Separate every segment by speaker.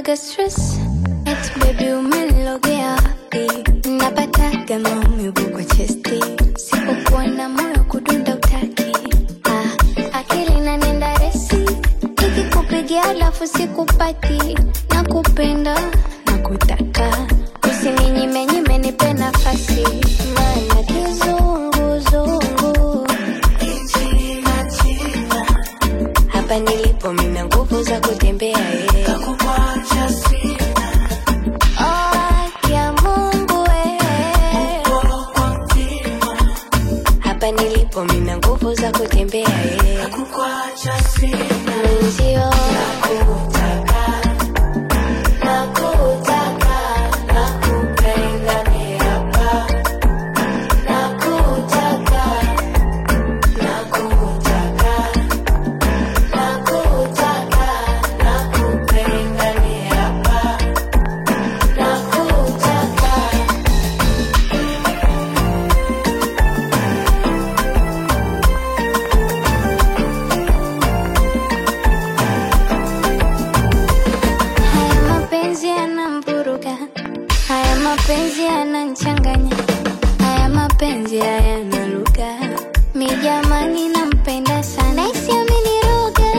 Speaker 1: naga stress eti baby umenilogea wapi napataga maumivu kwa chesti sipokuwa na moyo kudunda utaki ah, akili nanenda resi ikikupigia alafu sikupati na kupenda na kutaka usininyime nipe nafasi maana kizunguzungu hapa nilipo mina nguvu za kutembea eh. Oh, ya Mungu eh. hapa nilipo mina nguvu za kutembea eh. Mwenzio nakutaka, nakutaka, nakupenda ni hapa. Nakutaka, nakutaka, nakutaka, nakupenda ni hapa. Nakutaka. Haya mapenzi yanamvuruga, haya mapenzi yananchanganya, haya mapenzi hayana lugha. Mi jamani, nampenda sana, naisi ameniroga,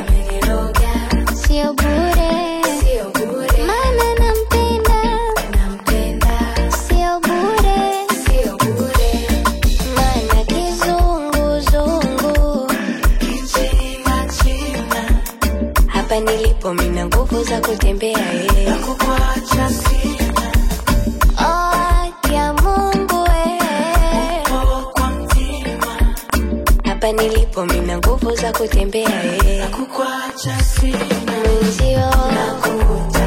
Speaker 1: sio bure, maana nampenda, sio bure, maana kizunguzungu hapa nilipo mina nguvu za kutembea eh. Oh, ya Mungu eh. hapa nilipo mina nguvu za kutembea eh. Mwenzio